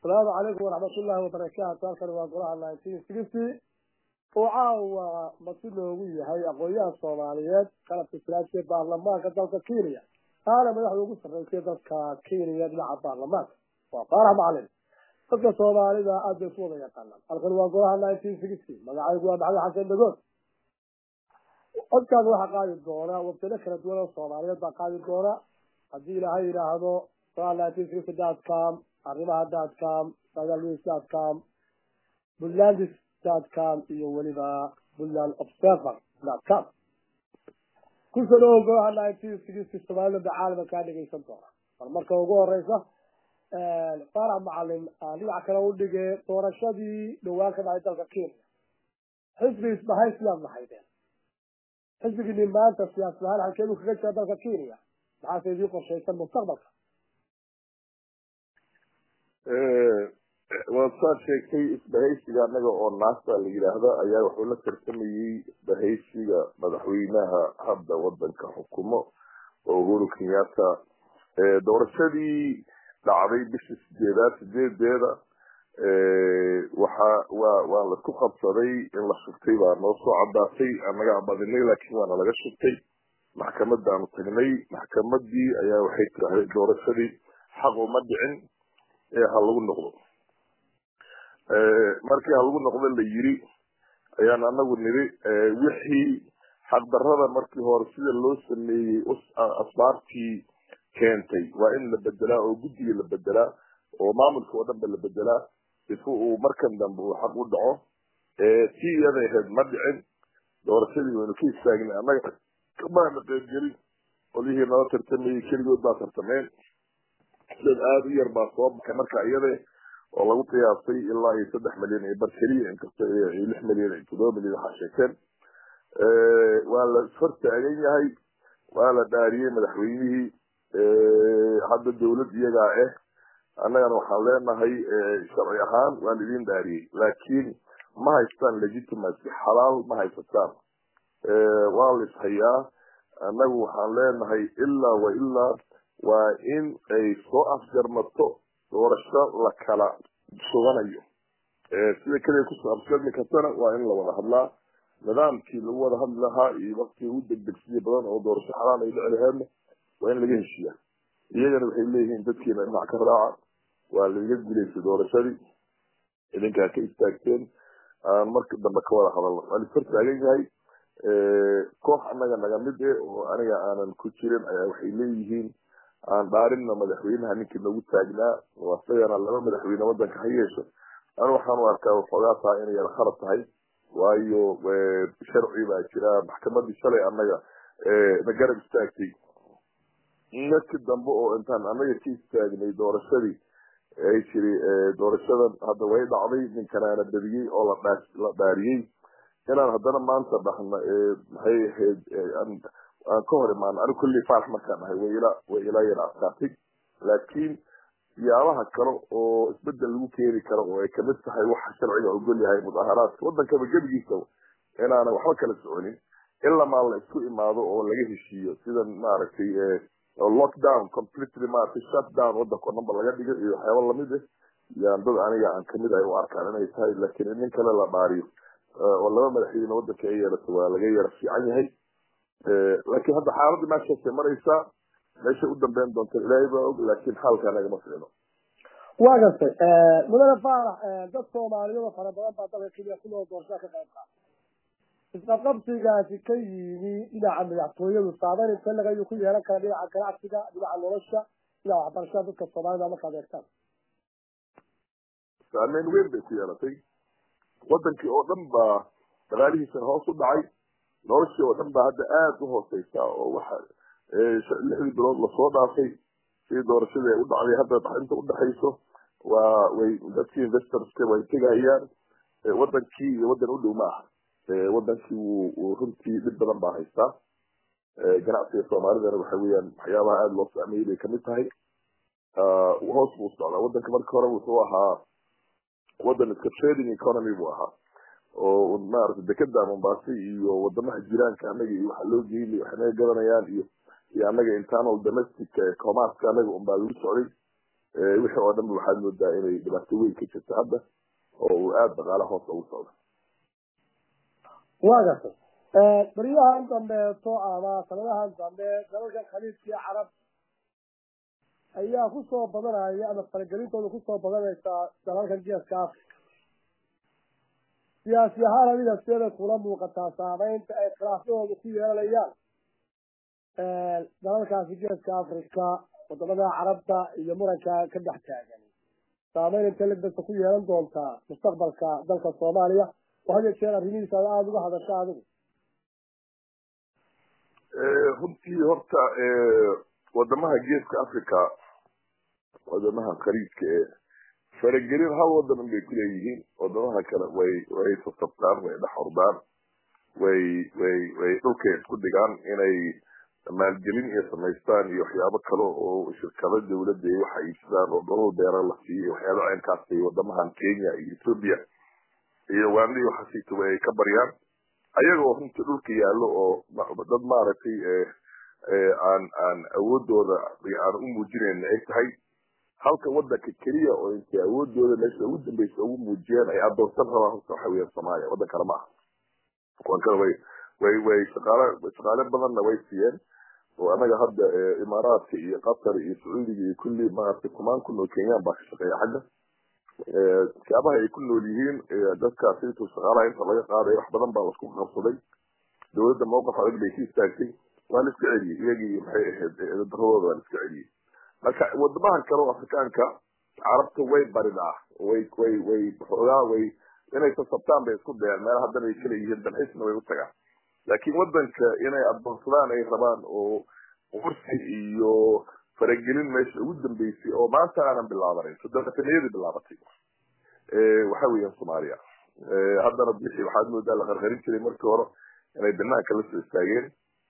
asalaamu calaykum waraxmatullaahi wabarakaatu halkan waa golaha nineteen sixty oo caawa masi loogu yahay aqoon-yahan soomaaliyeed qalabka silaadka ee baarlamaanka dalka kenya taana madaxda ugu sarreysay dalka kenya dhinaca baarlamaanka waa faarax macalin dadka soomaalida aad bay isu wada yaqaanaan halkan waa golaha nineteen sixty magacaygu waa maxamed xasan dhagood codkaas waxaa qaadi doona wabtalo kala duwan oo soomaaliyeed baa qaadi doona haddii ilaahay yidhaahdo golaha nineteen sixty dot com arrimaha dot com sagalis dot com puntlandis dot com iyo weliba puntland observer dot com kusoo dhawow golaha nineteen sixty soomaalida caalama kaa dhegaysan doona bal marka ugu horeysa faarax macalin aan dhinac kale u dhigay doorashadii dhawaan ka dhacay dalka kenya xisbi isbahay sidaad lahaydeen xisbigini maanta siyaasad ahaan halkeedu kaga jira dalka kenya maxaase idiin qorshaysan mustaqbalka waad saad sheegtay isbahaysiga anaga oo naasta la yidhaahda ayaa wuxuu la tartamayey isbahaysiga madaxweynaha hadda wadanka xukumo oo uhuru kenyatta doorashadii dhacday bishii sideedaad sideedeeda waxa waa waa laisku qabsaday in la shubtay baa noo soo cadaatay anaga abadinay laakiin waana laga shubtay maxkamadaanu tagnay maxkamadii ayaa waxay tiraahday doorashadii xaq uma dhicin ee ha lagu noqdo markii ha lagu noqdo la yiri ayaan anagu niri wixii xaqdarada markii hore sida loo sameeyey asbaartii keentay waa in la bedelaa oo guddiga la bedelaa oo maamulka oo dhanba la bedelaa sifu uu markan dambe uu xaq u dhaco tii iyaday ahayd ma dhicin doorashadii waynu ka istaagnay annaga kamaana qeybgelin qolihii nala tartamayey keligood baa tartameen dad aada u yar baa soo baxay marka iyada oo lagu qiyaasay ilaa iyo saddex milyan iyo bar keliya inkasta lix milyan iyo toddoba milyan waxaa sheegteen waa la ishortaagan yahay waa la dhaariyey madaxweynihii hadda dawlad iyagaa ah annagana waxaan leenahay sharci ahaan waa laidin dhaariyey laakiin ma haystaan legitimacy xalaal ma haysataan waa la ishayaa annagu waxaan leenahay ilaa wa ilaa waa in ay soo afjarmato doorasho la kala suganayo sida keliya kusoo afjarmi kartana waa in la wada hadlaa nidaamkii lagu wada hadli lahaa iyo waktii ugu degdegsiya badan oo doorasho xalaal ay dhici laheedna waa in laga heshiiya iyagana waxay leeyihiin dadkiina dhinac ka raaca waa laiga guulaysay doorashadii idinkaa ka istaagteen aan marka dambe ka wada hadalno waa laishor taagan yahay koox annaga naga mid eh oo aniga aanan ku jirin ayaa waxay leeyihiin aan dhaarinna madaxweynaha ninkii noogu taagnaa oo isagana laba madaxweyne wadanka ha yeesho anu waxaan u arkaa waxoogaa tahay inay yara khalad tahay waayo sharci baa jira maxkamadii shalay annaga na garab istaagtay markii dambe oo intaan annaga ka istaagnay doorashadii ay tiri doorashadan hadda way dhacday ninkanaana badiyey oo la la dhaariyey inaan haddana maanta dhahna maxay ahayd aan ka hor imaano anigu kullii faarax markaan dhahay way ila way ila yara adkaatay laakiin siyaabaha kale oo isbedel lagu keeni karo oo ay kamid tahay waxa sharciga ogol yahay mudaharaadka wadankaba gebigiisa inaana waxba kala soconin ilamaa la isku imaado oo laga heshiiyo sida maaragtay lockdown completely maaragtay shutdown wadanka o dhanba laga dhigo iyo waxyaaba lamid ah yaan dad aniga aan kamid ahay u arkaan inay tahay laakiin in nin kale la dhaariyo oo laba madaxweyne wadanka ay yeelato waa laga yara fiican yahay laakiin hadda xaaladda meeshaasay maraysaa meeshay u dambeyn doonta ilaahay baa og laakiin xaalka anagama ficno waa gartay mudane faarax dad soomaaliyada fara badan baa dalka kenya ku nool doorashada ka qayb qaata isqabqabsigaasi ka yimi dhinaca madaxtooyadu saameyn inte lagayuu ku yeelan kara dhinaca ganacsiga dhinaca nolosha dhinaca waxbarashada dadka soomaalida markaad eegtaan saameyn weyn bay ku yeelatay wadankii oo dhan baa dhaqaalihiisana hoos u dhacay noloshii oo dhan baa hadda aada u hooseysa oo waxa lixdii bilood lasoo dhaafay sidii doorashadii ay u dhacday hadda inta udhexayso waa way dadkii investorska way tegahayaan wadankii iyo wadan u dhow ma aha wadankii wuu runtii dhib badan baa haystaa ganacsiga soomaalidana waxa weeyaan waxyaabaha aada loo saameeyey bay kamid tahay hoos buu socdaa wadanka marka hore wuxuu ahaa wadan iska trading economy buu ahaa oo maaragtay dekeda mombasa iyo wadamaha jiraanka anaga iyo waxa loo geynay waxay naga gadanayaan iyo iyo anaga internal domestic commerceka anaga unbaa lagu socday wixii oo dhanba waxaad moodaa inay dhibaato weyn ka jirto hadda oo uu aada dhaqaala hoos ugu socdo waa gartay baryahan dambeeto ama sanadahan dambe dalalka khaliijkii carab ayaa kusoo badanaya ama faragelintooda kusoo badanaysa dalalka geeska africa siyaasi ahaan adiga sideeda kula muuqataa saameynta ay khilaafyadooda ku yeelanayaan dalalkaasi geeska africa wadamada carabta iyo muranka ka dhex taagan saameyn intee lagbasa ku yeelan doontaa mustaqbalka dalka soomaaliya oo had iyo jeer arrimihiisa aada uga hadasha adigu runtii horta wadamaha geeska africa wadamaha khaliijka ee faragelin hal wadan bay kuleeyihiin wadamaha kale way way sasabtaan way dhex ordaan way way way dhulkay isku dhigaan inay maalgelin iyo samaystaan iyo waxyaabo kale oo shirkado dawladda iyo waxa iibsadaan oo dholol beera la siiyo waxyaaba caynkaas ay wadamahan kenya iyo ethoopia iyo uganda iyo waxaasitaba ay ka baryaan ayagoo runtii dhulka yaallo oo dad maaragtay aan aan awoodooda aan u muujinayn ay tahay halka wadanka keliya oo intay awoodooda meesha ugu dambeysa ugu muujiyeen ay adoonsan rabaan horta waxa weeyaan soomaaliya waddan kale ma aha kuwan kale way way way shaqaale shaqaale badanna way siiyeen oo anaga hadda imaaraadka iyo qatar iyo sacuudiga iyo kulli maaragtay kumaan kun oo kenyaan baa ka shaqeeya xagga siyaabaha ay ku nool yihiin dadkaas intuu shaqaalaha inta laga qaadayo wax badan baa lasku qabsaday dawladda mawqif adag bay ka istaagtay waa la iska celiyey iyagii maxay ahayd daradooda waa la iska celiyey marka wadamahan kale oo afrikaanka carabta way baridaa way way way xoogaa way inay sasabtaan bay isku dayaan meel haddana ay kala yihiin dalxiisna way u tagaan laakiin wadanka inay adoonsadaan ay rabaan oo kursi iyo faragelin meesha ugu dambeysay oo maanta aanan bilaabanayn soddontaniyadii bilaabatay waxa weeyaan soomaaliya haddana bixi waxaad moodaa la qarqarin jiray markii hore inay banaanka la soo istaageen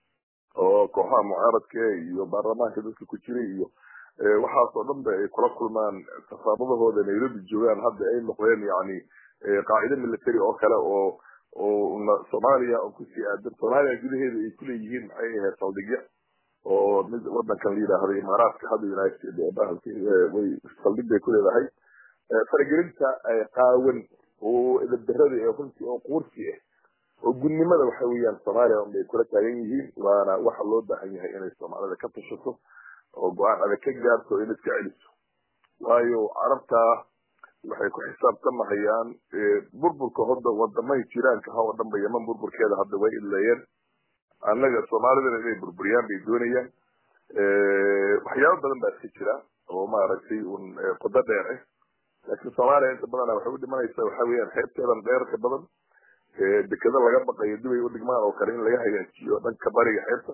oo kooxaha mucaaradka iyo baarlamaanka dadka ku jiray iyo waxaas oo dhan ba ay kula kulmaan safaabadahooda nairobi joogaan hadda ay noqdeen yani qaacide military oo kale oo oo soomaaliya oo kusii aadan soomaaliya gudaheeda ay kuleeyihiin maxay ahayd saldhigya oo mid wadankan la yidhaahdo imaaraadka hadda united way saldhig bay kuleedahay faragelinta qaawan oo edaberada ee runtii oo quursi ah oo gudnimada waxa weeyaan soomaaliya un bay kula taagan yihiin waana waxa loo baahan yahay inay soomaalida ka tashato oo go-aan adag ka gaarto in iska celiso waayo carabta waxay ku xisaabtamahayaan burburka hadda wadamay jiraanka ha oo dhan ba yeman burburkeeda hadda way idleeyeen annaga soomaalidana inay burburiyaan bay doonayaan waxyaabo badan baa iska jira oo maaragtay un qodo dheer ah laakiin soomaaliya inta badana waxay u dhimanaysaa waxa weeyaan xeebteedan dheerka badan dekeda laga baqayo dibay u dhigmaan oo kale in laga hagaajiyo dhanka bariga xeebta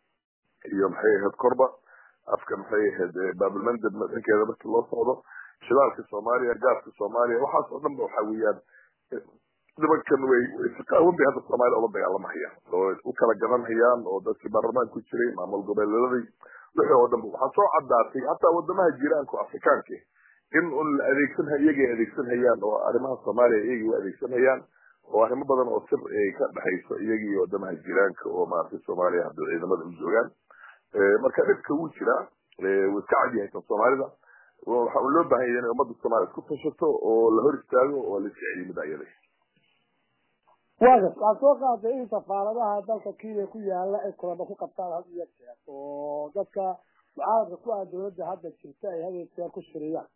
iyo maxay ahayd korba afka maxay ahayd baabulmandab dhankeeda markii loo socdo shidaalka soomaaliya gaaska soomaaliya waxaas oo dhan ba waxa weeyaan nimankan way qaawan bay hadda soomaaliya ula dagaalamahayaan oo u kala garanhayaan oo dadkii baarlamaan ku jiray maamul goboleeladii wixii oo dhan ba waxaa soo caddaatay hataa wadamaha jiraanka afrikaanka in un la adeegsan iyagay adeegsanhayaan oo arrimaha soomaaliya iyagay u adeegsanhayaan oo arrimo badan oo sir ay ka dhexayso iyagii wadamaha jiraanka oo maaragtay soomaaliya hadda ciidamada u joogaan marka dhibka wuu jiraa wuu iska cad yahay tan soomaalida waxa uu loo baahan yahay inay ummadda soomaaliya isku tashato oo la hor istaago oo la iska celiyo mid ayada waagas waxaad soo qaaday in safaaradaha dalka kenya ku yaala ay kulama ku qabtaan had iyo jeer oo dadka mucaaradka ku ah dawladda hadda jirta ay had iyo jeer ku shiriyaan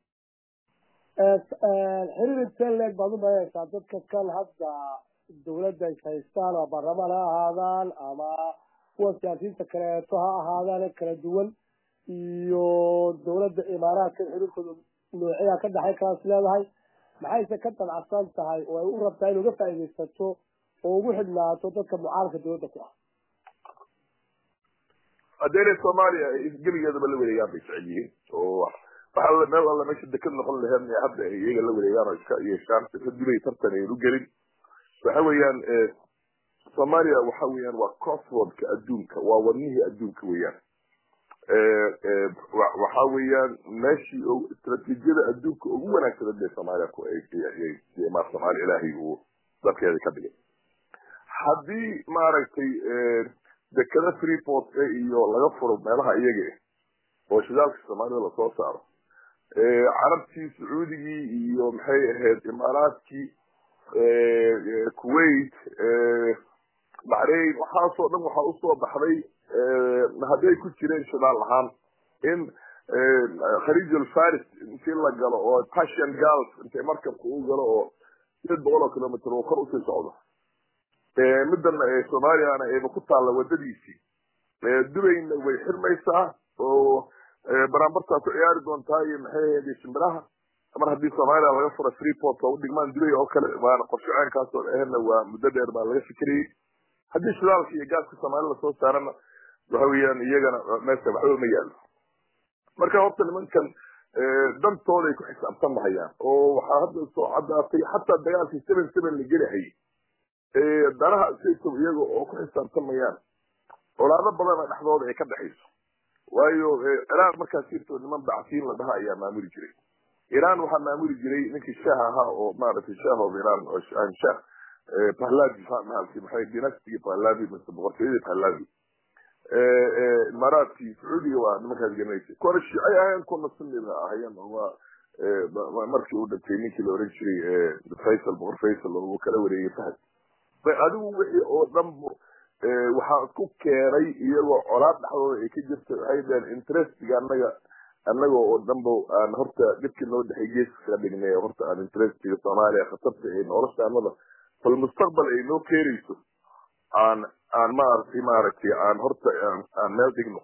xiriir intee leeg baad u malayaysaa dadka kan hadda dawladda is haystaan ama baarlamaan ha ahaadaan ama kuwa siyaasiyiinta kaleeto ha ahaadaan kala duwan iyo dawladda imaaraadka xiriirkooda noocyaa ka dhexay kalaas leedahay maxayse ka dabcsan tahay oo ay u rabtaa in uga faaidaysato oo ugu xidhnaato dadka mucaaradka dawladda ku ah haddeenay soomaaliya geligeedaba la wareegaan bay jecel yihiin oo waxa meel alla meesha deked noqon laheed hadda ay iyaga la wareegaan oo iska yeeshaan dibay tartan ayn u gelin waxa weeyaan soomaaliya waxa weeyaan waa crossroadka adduunka waa wadnihii adduunka weeyaan waxa weeyaan meeshii istraatiijiyada adduunka ugu wanaagsanan bay soomaaliya ku mar soomaaliya ilaahay uu dalkeeda ka dhigay haddii maaragtay dekada freeport iyo laga furo meelaha iyaga oo shidaalka soomaalida lasoo saaro carabtii sacuudigii iyo maxay ahayd imaaraadkii kuwait baxrain waxaasoo dhan waxaa usoo baxday hadday ku jireen shidaal ahaan in khaliij alfaris intii la galo oo passion gulf intay markabka u galo oo sideed boqol oo kilomitr oo kor usii socdo midana soomaaliyana ayba ku taalla wadadiisii dubayna way xirmaysaa oo baraambartaa ku ciyaari doontaa iyo maxay ahayd shimbiraha mar haddii soomaaliya laga fura freeport oo udhigmaan dubay oo kale waana qorshe caynkaasoo ahna waa muddo dheer baa laga fikirayay haddii shidaalka iyo gaaska soomaalida lasoo saarana waxa weeyaan iyagana meesha waxba ma yaalo marka horta nimankan dantooday ku xisaabtan mahayaan oo waxaa hadda soo caddaatay xataa dagaalkii seven seven la gelihayay danaha saytow iyaga oo ku xisaabtamayaan colaado badana dhexdooda ay ka dhexayso waayo iraan markaas jirto niman bacsiin la dhaha ayaa maamuli jiray iran waxaa maamuli jiray ninkii shaah ahaa oo maaragtay shaah of iran oo shah pahlavi mahalki maxay dynastigii pahlavi mise boqortooyadii pahlavi imaaraadkii sacuudiga waa nimankaas garanaysa kuwana shiicay ahayeen kuna sunniga ahayeen waa markii uu dhintay ninkii la oran jiray faysal boqor faysal oo uu kala wareegay fahad adigu wixii oo dhan waxaa isku keenay iyagoo colaad dhexdooda ay ka jirta waxay dhaheen interestiga annaga annaga oo dhanba aan horta dhibkii noo dhexay geeska kaga dhignay horta aan interestiga soomaaliya khatarta ee nolosha annada bal mustaqbal ay noo keenayso aan aan maaragtay maaragtay aan horta aan meel dhigno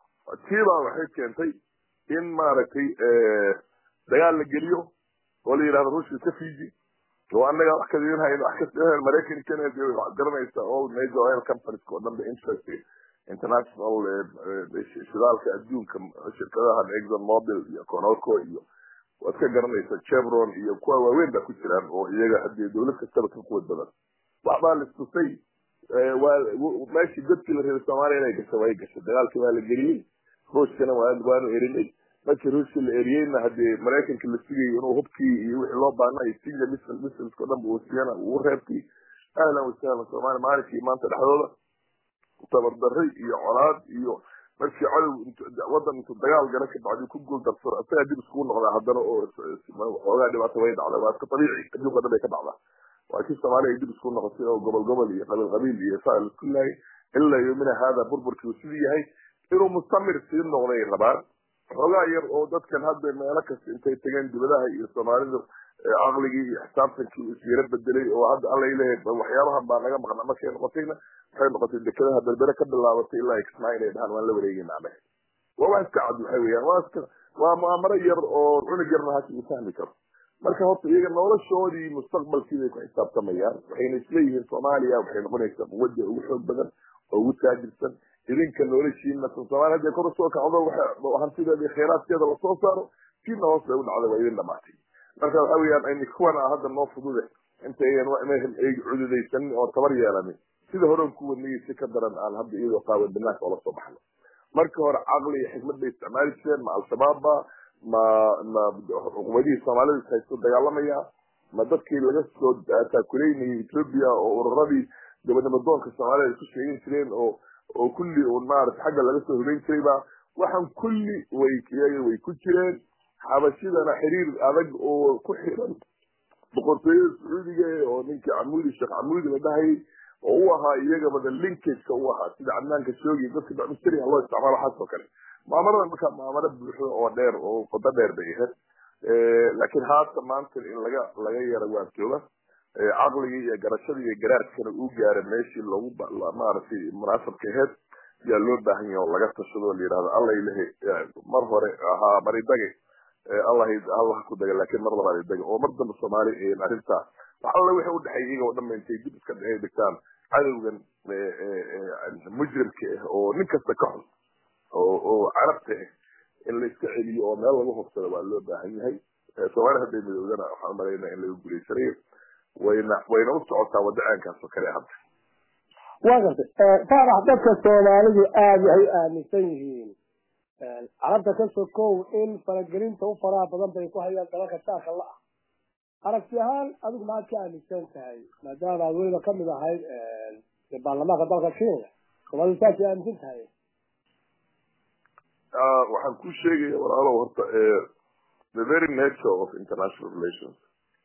tiibaa waxay keentay in maaragtay dagaal la geliyo oo la yidhahdo ruushka ka fiji oo annaga wax kadin hayno wax ka maraykan canada waxaad garanaysaa all major oil companies oo dhan ba interest international shidaalka adduunka shirkadaha exxon mobil iyo conoco iyo waad ka garanaysaa chevron iyo kuwa waaweyn baa ku jiraan oo iyaga hadii dawlad kastaba ka quwad badan waxbaa listusay waa meeshii godkii la reebay soomaaliya inay gasho way gashay dagaalkii waa la geliyey ruushkana waanu erinay markii ruushkii la eriyeyna hadii maraykanka la sugayay inuu hubkii iyo wixii loo baanay siga misl misilsko dhan uu siiyana uu reebtay ahlan wasahlan soomaaliya maalinkii maanta dhexdooda tabardarray iyo colaad iyo markii cadow wadan intuu dagaal gala ka bacdi ku guul darsado isagaa dib iskugu noqdaa haddana oo xoogaa dhibaato way dhacda waa iska dabiici adduunka dhan bay ka dhacdaa waa kii soomaaliya ay dib isku noqotay oo gobol gobol iyo qabiil qabiil iyo saa laisku laayay ilaa yomina haada burburkii uu sidii yahay inuu mustamir sii noqday rabaan xoogaa yar oo dadkan hadda meelo kasta intay tageen dibadaha iyo soomaalida caqligii iyo xisaabtankii isyaro bedelay oo hadda alla leeyahay waxyaabahan baa naga maqna markay noqotayna waxay noqotay dekadaha berbere ka bilaabatay ilaa kismaa inay dhahaan waan la wareegayna anaga waa waa iska cad waxay weyaan waa iska waa mu'amaro yar oo cunug yarna hasi uu fahmi karo marka horta iyaga noloshoodii mustaqbalkii bay ku xisaabtamayaan waxayna isleeyihiin soomaaliya waxay noqonaysaa quwadda ugu xoog badan oo ugu taajirsan idinka noloshiina soomaaliya hadday kor usoo kacdo hantideeda iyo khayraadkeeda lasoo saaro kiina hoos bay u dhacday waa idin dhamaatay marka waxa weeyaan kuwan a hadda noo fudude intayan ay cududaysanin oo tabar yeelanin sida horan ku wadnayay si ka daran aan hadda iyadoo qaawan banaanka oola soo baxno marka hore caqli iyo xikmad bay isticmaali jireen ma al-shabaabba ma ma xukuumadihii soomaalida is haysto dagaalamaya ma dadkii laga soo taakuleynayay ethoobia oo ururadii gabadnimadoonka soomaalida isku sheegin jireen oo oo kulli un maarata xagga laga soo hubeyn jirayba waxaan kulli way iyaga way ku jireen xabashidana xiriir adag oo ku xiran boqortooyada sacuudiga oo ninkii camuudi sheekh camuudi la dhahayay oo u ahaa iyagaba the linkageka u ahaa sida cadnaanka shoogi dadka bacmistariga loo isticmaalo waxaas oo kale muamarada markaa muamaro buuxda oo dheer oo qodo dheer bay ahayd laakiin haata maanta in laga laga yaro waantooba caqligii iyo garashadii iyo garaadkana uu gaara meeshii loogu maaragtay munaasabka aheyd yaa loo baahan yahay oo laga tashado la yidhahdo alla ilahe mar hore ahaa maridage allah allah ku daga laakiin mar labaad idaga oo mar dambe soomaali arrintaa wax alla wixii udhexeeya iyaga oo dhan ba intay dib iska dhexey dhigtaan cadowgan mujrimka ah oo nin kasta ka xun oo oo carabta ah in la iska celiyo oo meel lagu hubsado waa loo baahan yahay soomaaliya hadday midoodana waxaan umalaynaa in laga guulaysanayo wayna wayna u socotaa wadacaankaas oo kale hadda waa gartay faarax dadka soomaalidu aada waxay aaminsan yihiin carabta ka sokow in faragelinta u faraha badan bay ku hayaan dalalka saaka la ah aragti ahaan adigu maxaad ka aaminsan tahay maadaama aad weliba kamid ahayd baarlamaanka dalka kenya soomaalidu saasay aaminsan tahay waxaan ku sheegaya walaalow horta the very nature of international relations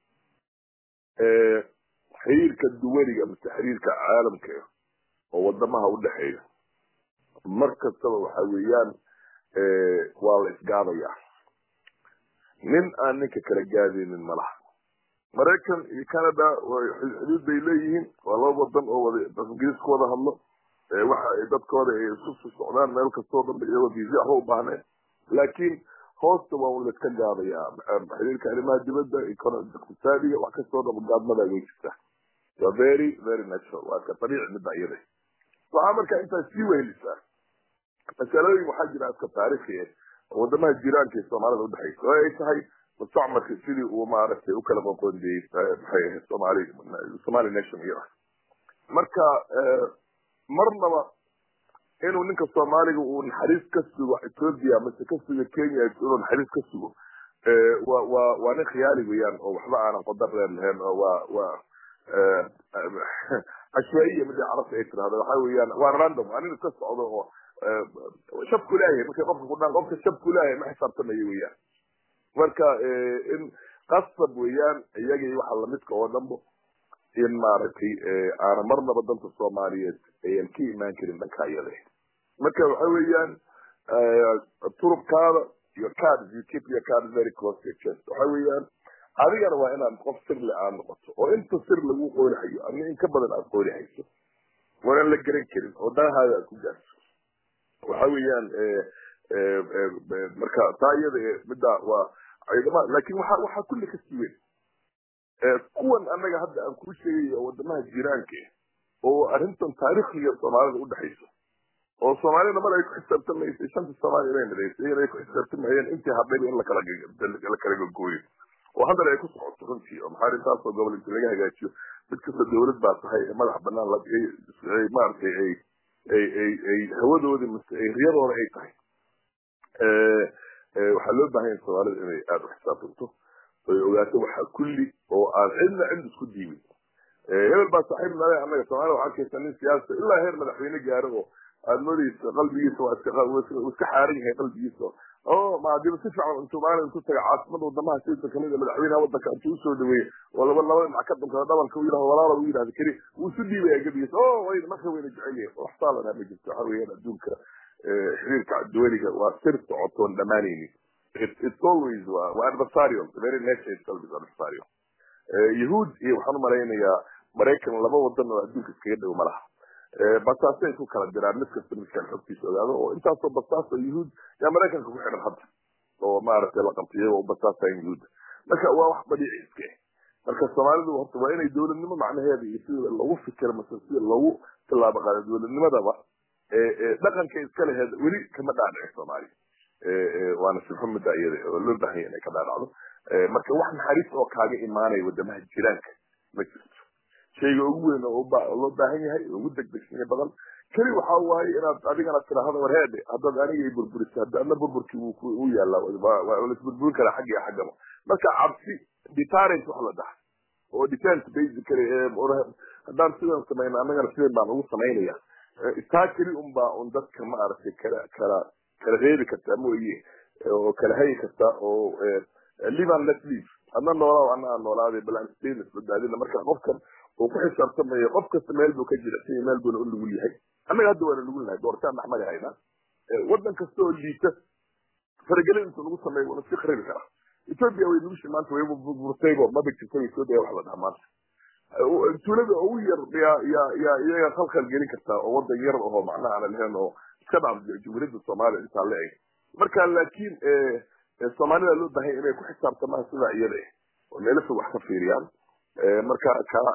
xiriirka duwaniga mise xiriirka caalamka oo wadamaha udhexeeya mar kastaba waxa weeyaan waa la isgaadaya nin aan ninka kala gaadaynin malaha maraykan iyo canada xuduud bay leeyihiin waa laba wadan oo wada ingiriis ku wada hadlo waxa ay dadkooda ay isku socdaan meel kastoo dhan iyagoo visa waxba u baahneen laakiin hoosta waa un laiska gaadayaa xiriirka arrimaha dibadda iqtisaadiga wax kastoo dhan gaadmada way jirtaa waa very very natural waa ka dabiici midda iyada waxaa markaa intaas sii wehelisaa masalooyin waxaa jira iska taariikhi ah oo wadamaha jiraanka ee soomaalida udhexaysa oo ay tahay mustacmarka sidii uu maaragtay u kala qoqoondeyey maxay ahayd somali somali nation iyada marka marnaba inuu ninka soomaaliga uu naxariis ka sugo ethoopia mase ka sugo kenya inuu naxariis ka sugo wa wa waa nin khiyaali weeyaan oo waxba aanan qodar reer lahayn oo waa waa cashwaiya midii carabta ay tirahdo waxa weeyaan waa random waa nin iska socdo oo shabku leeyahay markay qofka ku dhaan qofka shabku leeyahay ma xisaabtamayo weeyaan marka in qasab weeyaan iyagii waxa lamidka oo dhanbo in maaragtay aana marnaba danta soomaaliyeed ayan ka imaan karin dhanka iyada marka waxa weeyaan turubkaada iyo cards you keep your cards very close to your chest waxa weeyaan adigana waa inaad qof sirle aad noqoto oo inta sir lagu qoolihayo ama in ka badan aad qoolihayso waanaan la garan karin oo danahaada aad ku gaarto waxa weeyaan marka taa iyada midda waa ciidama laakin waxa waxaa kulli ka siwen kuwan annaga hadda aan kuu sheegay oo wadamaha jiraanka oo arrintan taariikhiga soomaalida udhexayso oo soomaalida mar ay ku xisaabtamaysay shanta soomaaliya inay midaysay in ay ku xisaabtamayeen intii hadhayba in lakala la kala gogooyo oo haddana ay ku socoto runtii oo maxaa intaasoo gobol inti laga hagaajiyo mid kasta dawlad baa tahay ee madax banaan maaragtay ay ay ay ay hawadoodi mase ay riyadooda ay tahay waxaa loo baahan yahay soomaalida inay aada u xisaabtanto oy ogaato waxa kulli oo aan cidna cid isku diibin hebel baa saaxiib nale annaga soomaalida waxaa arkaysa nin siyaasa ilaa heer madaxweyne gaaro oo aad moodeysa qalbigiisa waa iska iska xaaran yahay qalbigiisa o maadiba si fiican intuu maalin intuu taga caasimada wadamaha sida kamid madaxweynaha wadanka intuu usoo dhaweeyey oo laba laba dhinac ka dhunkada dhabalka u yidhahdo walaala u yidhahdo keli wuu isu dhiibaya gebigiisa o way marka wayna jecel yahay wax saalana ma jirto waxa weeyaan adduunka xiriirka duwaliga waa sir socotoon dhamaanaynin it's always waa adversarial the very nature itself is adversarial yahuud iyo waxaan umalaynayaa maraykan laba wadan oo adduunka iskaga dhow ma laha basaasay ku kala diraan mid kasta midkaan xogtiisa ogaado oo intaasoo basaas oo yahuud yaa maraykanka ku xidhan hadda oo maaragtay la qabtay iyagoo basaasayn yahuudda marka waa wax badiici iska marka soomaalidu horta waa inay dowladnimo macnaheeda iyo sida lagu fikiro mase sida lagu tilaabo qaado dowladnimadaba dhaqanka iska laheed weli kama dhaadhici soomaaliya waana sibxo midda iyada oo loo baahanya inay ka dhaadhacdo marka wax naxariis oo kaaga imaanaya wadamaha jiraanka ma jirto shayga ugu weyn oo loo baahan yahay ugu degdegsanya badan keli waxa waaye inaad adigana tiraahdo war heedhe haddaad aniga i burburisa hadda adna burburkii wuu yaallaa waa laisburburin karaa xagga iyo xaggaba marka cabsi deterrent wax la dhaha oo defense basically haddaan sidan samayno annagana sidan baan ugu samaynaya taa keli un baa un dadka ma aragtay kala kala kala reebi kartaa mooye oo kala hayi kartaa oo live and let live adna noolaa ana aan noolaaday bal aan stainless badbaadina marka qofkan uu ku xisaabtamayo qof kasta meel buu ka jilicsan yahay meel buuna u nugul yahay annaga hadda waana nugul nahay doortaan maxmadi haynaa wadan kasta oo liita faragelin intuu nagu sameeyo waana iska kharibi karaa ethiopia way nugushi maanta way burtaybo maba jirta ethiopia wax la dhaha maanta tuulada ugu yar yaa yaa yaa iyaga khalkhal gelin kartaa oo wadan yar ahoo macnaha aan lahayn oo iska dhaaf jumhuuriyadda soomaaliya intaa la eg marka laakiin soomaalida loo baahanya inay ku xisaabtamaan sidaa iyada eh oo meelasa wax ka fiiriyaan marka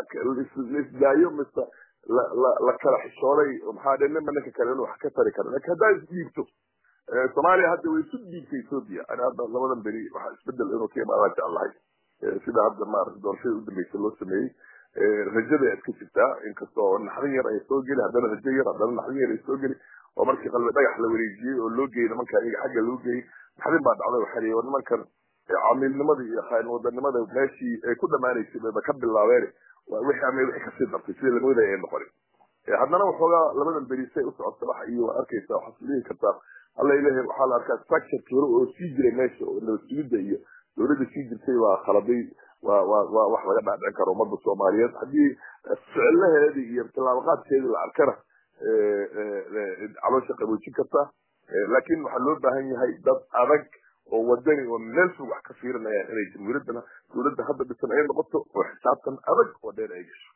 laisdaayo mise la kala xishooday maxaa dhe ninba ninka kale inuu wax ka tari karo lakin haddaa isdhiibto soomaaliya hadda way isu dhiibtay ethoopia ani hadda labadan beri waxaa isbedel inuu ka imaadaan jeclahay sida hadda maarata doorashada udambeysa loo sameeyey rajada iska jirtaa inkasta oo naxdin yar ay soo geli haddana rajo yar haddana naxdin yar ay soo geli oo markii qalbi dhagax la wareejiyey oo loo geeyey nimanka iyaga xagga loo geeyey naxdin baa dhacday waxaa liyi nimankan camiilnimada iyo khaain wadanimada meeshii ay ku dhamaanaysay bayba ka bilaabeen wixii ama wixii kasii dartay sidii lamoodaya ay noqonin haddana waxoogaa labadan berisay u socota waxa iyo waa arkaysa waxaad dhihi kartaa alla ilahay waxaa la arkaa structureki hore oo sii jiray meesha oo nabad sugidda iyo dowladda sii jirtay waa khaladay waa waa waa wax laga dhaadhicin karo ummadda soomaaliyeed haddii ficilaheedii iyo tillaabaqaadkeedii la arkana caloosha qaboojin karta laakiin waxaa loo baahan yahay dad adag oo wadani oo meel fog wax ka fiirinayaan inay jamhuuriyaddana dowladda hadda dhisan ay noqoto oo xisaabtan adag oo dheer ay gasho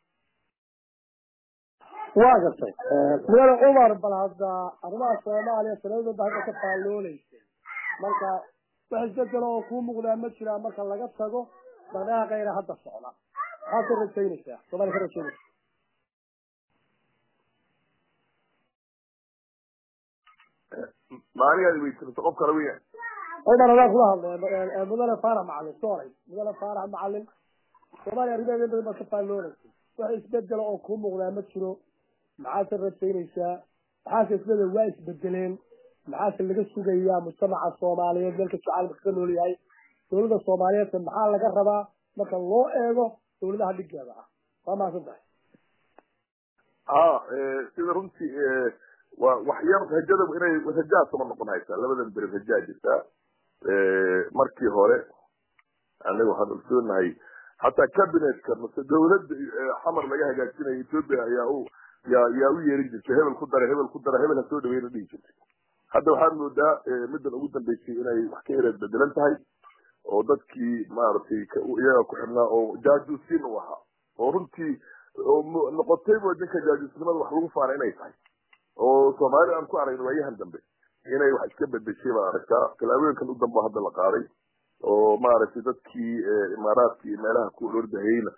waa gartay mudane cumar bal hadda arrimaha soomaaliya sanadooda hadda ka faallooleysa marka wax isbedelo oo kuu muuqdaa ma jiraan marka laga tago dhaqdhaqaaqayna hadda socda maxaad ka rajaynaysaa soomaaliya ka rajaynaysa maanigaad weysanaysa qof kale weya cumar adaan kula hadlay mudane faarax macalin sorry mudane faarax macalin soomaaliya arrimaheeda badan baad ka faallooleysa wax isbedelo oo kuu muuqdaa ma jiro maxaad ka rajaynaysaa maxaase isbedel waa isbedeleen maxaase laga sugayaa mujtamaca soomaaliyeed meelka jacaalka ka nool yahay dowladda soomaaliyeedka maxaa laga rabaa marka loo eego dowladaha dhigeeda ah waa mahadsan tahay ha sida runtii waa waxyar rajada inay rajaa sama noqon haysaa labadan beri rajaa jirtaa markii hore anaga waxaan ogsoonahay hataa cabinetka mase dawladda xamar laga hagaajinayo ethoopia ayaa u yaa yaa u yeerin jirtay hebel ku dara hebel ku dara hebel ha soo dhaweyna dhihi jirtay hadda waxaad moodaa middan ugu dambeysay inay wax ka yareed bedelan tahay oo dadkii maaragtay iyaga ku xidhnaa oo jaajuusiin u ahaa oo runtii noqotayba ninka jaajuusnimada wax lagu faana inay tahay oo soomaali aan ku aragno waayahan dambe inay wax iska bedeshay baan aragtaa tallaabooyinkan u dambe hadda la qaaday oo maaragtay dadkii imaaraadka iyo meelaha ku ordahayna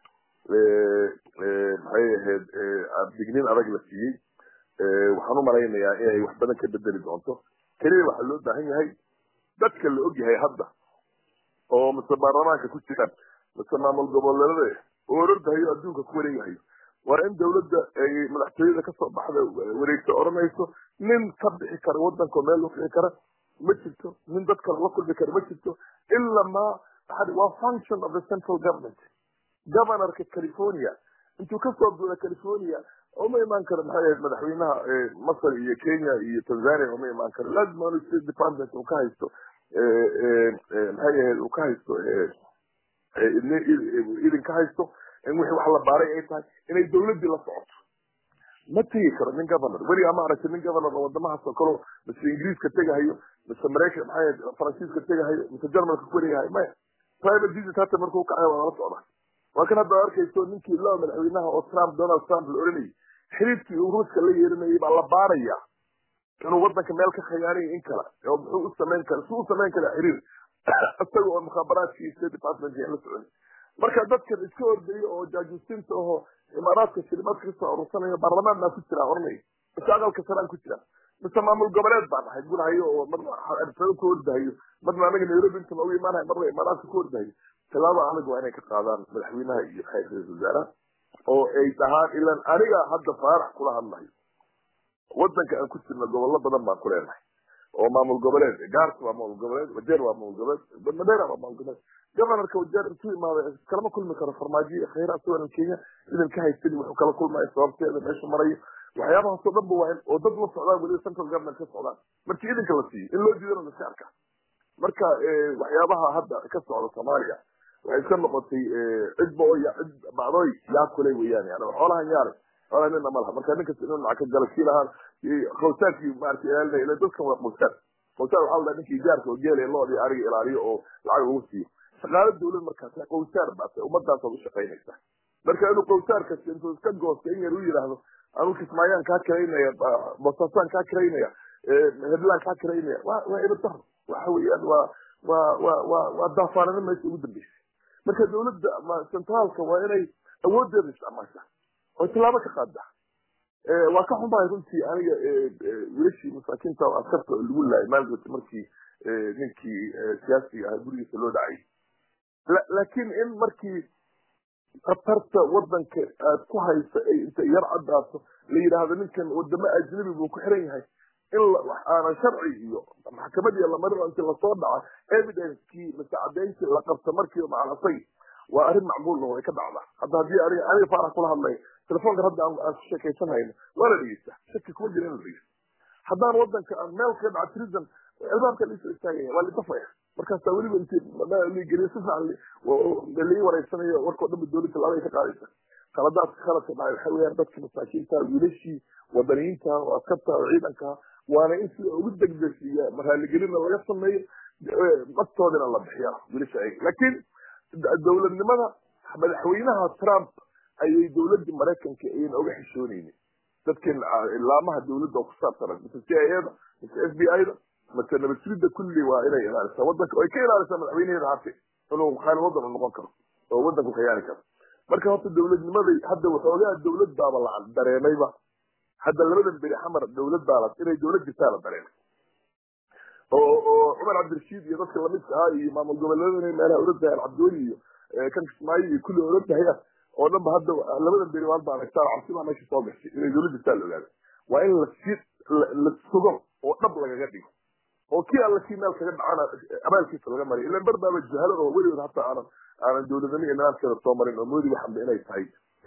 maxay ahayd digniin adag la siiyey waxaan u malaynayaa inay wax badan ka bedeli doonto keliya waxaa loo baahan yahay dadka la og yahay hadda oo mise baarlamaanka ku jiraan mise maamul goboleedada oo orordahayo adduunka ku wareegahayo waa in dawladda ay madaxtooyada kasoo baxda wareegto odhanayso nin ka bixi kara wadanka oo meel loo kici kara ma jirto nin dad kale la kulmi kara ma jirto ila ma waa function of the central government governorka california intuu kasoo buuda california uma imaan karo maxay ahayd madaxweynaha masar iyo kenya iyo tanzania uma imaan karo lazima inu state department uu ka haysto maxay ahayd uu ka haysto idin ka haysto in wixii wax la baaray ay tahay inay dawladdii la socoto ma tegi karo nin governor weligaa ma aragti nin governor oo wadamahaas oo kale mise ingiriiska tegahayo mise maraykan maxay ahayd faransiiska tegahayo mise jarmalka ku wareegahayo maya private visit hata markuu kacayo waa lala socdaa waa kan hadda arkayso ninkii loo madaxweynaha oo trump donald trump la oranayay xiriirkii uu ruuska la yeeranayay baa la baaraya inuu wadanka meel ka khiyaanay in kala oo muxuu u samayn kara suu u samayn kara xiriir isaga oo mukhaabaraadkii state department la socon marka dadkan iska ordayo oo jaajuusinta aho imaaraadka shilimaadka kasoo arursanayo baarlamaan baa ku jira oranaya mise aqalka saraan ku jira mise maamul goboleed baan ahay gulahayo oo marna arsado ku ordahayo marna anaga nairobi inta noogu imaanahay marna imaaraadka ku ordahayo tilaabo adag waa inay ka qaadaan madaxweynaha iyo khayr ra-isul wasaaraha oo ay dhahaan ilan aniga hadda faarax kula hadlayo wadanka aan ku jirna gobollo badan baan ku leenahay oo maamul goboleed gaarka waa maamul goboleed wajeer waa maamul goboleed madeera waa maamul goboleed governorka wajeer intuu imaaday kalama kulmi karo farmaajo iyo khayra asagoo kenya idan ka haysani wuxuu kala kulmaya sababteeda meeshu marayo waxyaabahaasoo dhan ba waa in oo dad la socdaan weliba central government ka socdaan markii idinka la siiyo in loo diidana laska arka marka waxyaabaha hadda ka socda soomaaliya waxay iska noqotay cidba oo cid bacdooy yaa kulay weeyaan yani xoolahan yaale xoolaha nina ma laha marka ninkas inuu lacag ka gala kii lahaa qawsaarkii maarata ilaalinaya ila dadkan waa qawsaar qawsaar waxaa la dhaha ninkii gaarka oo geelaya loodii ariga ilaaliyo oo lacag ugu siiyo shaqaalo dawlad markaas qawsaar baase ummadaasaad u shaqaynaysaa marka inuu qawsaarkas intuu iska goosta in yar u yidhaahdo anuu kismaayaan kaa kiraynaya bosaasaan kaa kiraynaya heblaan kaa kiraynaya waa waa ibadar waxa weeyaan waa waa waa waa waa daafaanimo meesha ugu dambeysay marka dawladda centraalka waa inay awooddeeda isticmaashaa oo tilaabo ka qaada waa ka xunbahay runtii aniga wiilashii masaakiinta oo askarta lagu laayay maalgota markii ninkii siyaasiga ahaa gurigiisa loo dhacay laakiin in markii khatarta wadanka aad ku haysa ay inta yar caddaato la yidhaahdo ninkan wadamo ajnabi buu ku xiran yahay in aanan sharci iyo maxkamad iyo lamarin inti lasoo dhaca evidencekii mase cadayntii la qabto markiiba macalasay waa arrin macquul oo ay ka dhacdaa hadda haddii aniga aniga faarax kula hadlaya telefoonkan hadda aan ku sheekaysan hayno waa la dhegeysta shaki kuma jira in la dhegeysta haddaan wadanka aan meel kaga dhaca trism albaabka laisoo istaagaya waa lidafaya markaasaa weliba inti geliyo si fiican lii wareysanayo warkao dhanba dowladda laabay ka qaadaysa khaladaadka khaladka dhacay waxa weeyaan dadka masaakiinta wiilashii wadaniyiinta oo askarta oo ciidanka waana in sida ugu degdegsiiya raaligelina laga sameeyo naftoodina la bixiya wiilasha ay laakiin dowladnimada madaxweynaha trump ayay dowladda maraykanka ayan oga xishoonaynin dadkan ilaamaha dowladda oo ku saabsanan mise c i ada mise f b i da mise nabadsugidda kulli waa inay ilaalisaa wadanka ay ka ilaalisaa madaxweynaheeda hate inuu khaalin wadan u noqon karo oo wadanku khiyaani karo marka horta dowladnimaday hadda waxoogaa dowlad baaba la dareemayba hadda labadan beri xamar dowlad baa la inay dowlad jirtaa la dareemay oo oo cumar cabdirashiid iyo dadka lamidka ah iyo maamul goboleeda inay meelaha orodahayaan cabdiweli iyo kan kismaayo iyo kulli orodahayaan oo dhan ba hadda labadan beri maal baan aragtaa cabsi baa meesha soo gashay inay dowlad jirtaa la ogaada waa in lasi la sugo oo dhab lagaga dhigo oo kii alla kii meel kaga dhacana abaalkiisa laga mariyo ilan bar baaba jahalada oo weligood hataa aanan aanan dowladnimo iyo nidaamkeeda soo marin oo moodi waxanba inay tahay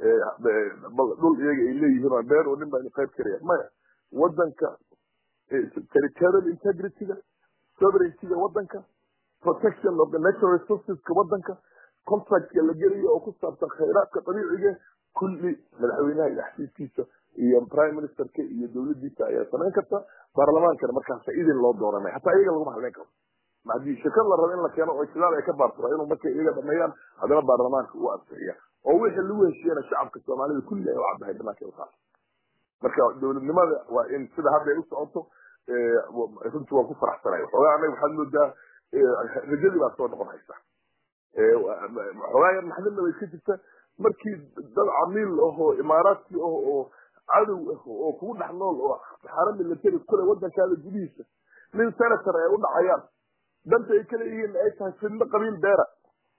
dhul iyaga ay leeyihiin oo beer oo nin baa qayb karaya maya wadanka territorial integrityga sovereigntyga wadanka protection of the natural resourceska wadanka contractka la gelayo oo ku saabsan khayraadka dabiiciga kulli madaxweynaha iyo xafiiskiisa iyo prime ministerka iyo dowladiisa ayaa samayn karta baarlamaankana markaasa idin loo dooranay hataa iyaga laguma hadlayn karo hadii shirkad la rabo in la keeno oo islaal ay ka baartura inuu markay iyaga dhameeyaan haddana baarlamaanka u adkeeya oo wixii lagu heshiiyana shacabka soomaalida kulli ay u caddahay dhinaanka utaa marka dowladnimada waa in sida hadda ay u socoto runtii waan ku faraxsanay waxoogaa anaga waxaad moodaa rajadii baa soo noqon haysa waxoogaa yar naxdinna way ka jirta markii dad camiil ahoo imaaraadkii ah oo cadow ah oo kugu dhex nool oo xaaro military kule wadankaada gudihiisa nin senator ay u dhacayaan danta ay kala yihiin ay tahay fidno qabiil beera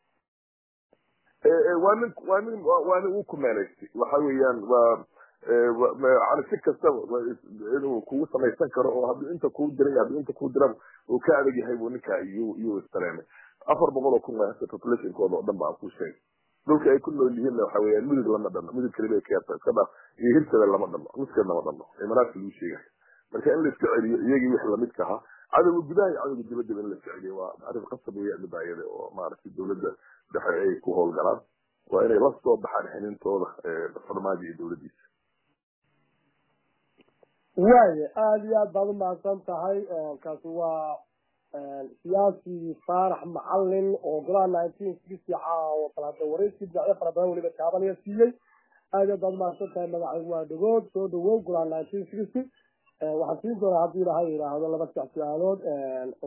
waa nin waa nin waa nin uu kumeelaystay waxa weeyaan waa yani si kastaba inuu kugu samaysan karo oo hadduu inta kuu diray hadduu inta kuu diraba uu ka adag yahay buu ninkaa iyuu iyuu istareemay afar boqol oo kun waasa populationkooda oo dhan baa ku sheegay dhulka ay ku nool yihiinna waxa weeyaan mudug lama dhano mudug kaliba ka yarta iska dhaaf iyo hirtada lama dhano nuskeed lama dhano imaaraadka lagu sheegay marka in la iska celiyo iyagii wixii lamidka ahaa cadowga gudaha iyo cadowga dibaddaba in la iska celiyo waa arrin qasab weeyaan midaayada oo maaragtay dowladda dhexe ay ku howlgalaan waa inay la soo baxaan xinintooda farmaajo iyo dowladdiisa waaya aada iyo aad baad umahadsan tahay kaasi waa siyaasi faarax macalin oo golaha nineteen sixty caawa kalaada wareysi dhinacyo fara badan weliba taabanaya siiyey aada aad baad umahadsan tahay magacaygu waa dhagood soo dhawow golaha nineteen sixty waxaan siin doonaa haddii ilahay yidhaahdo laba sax su-aalood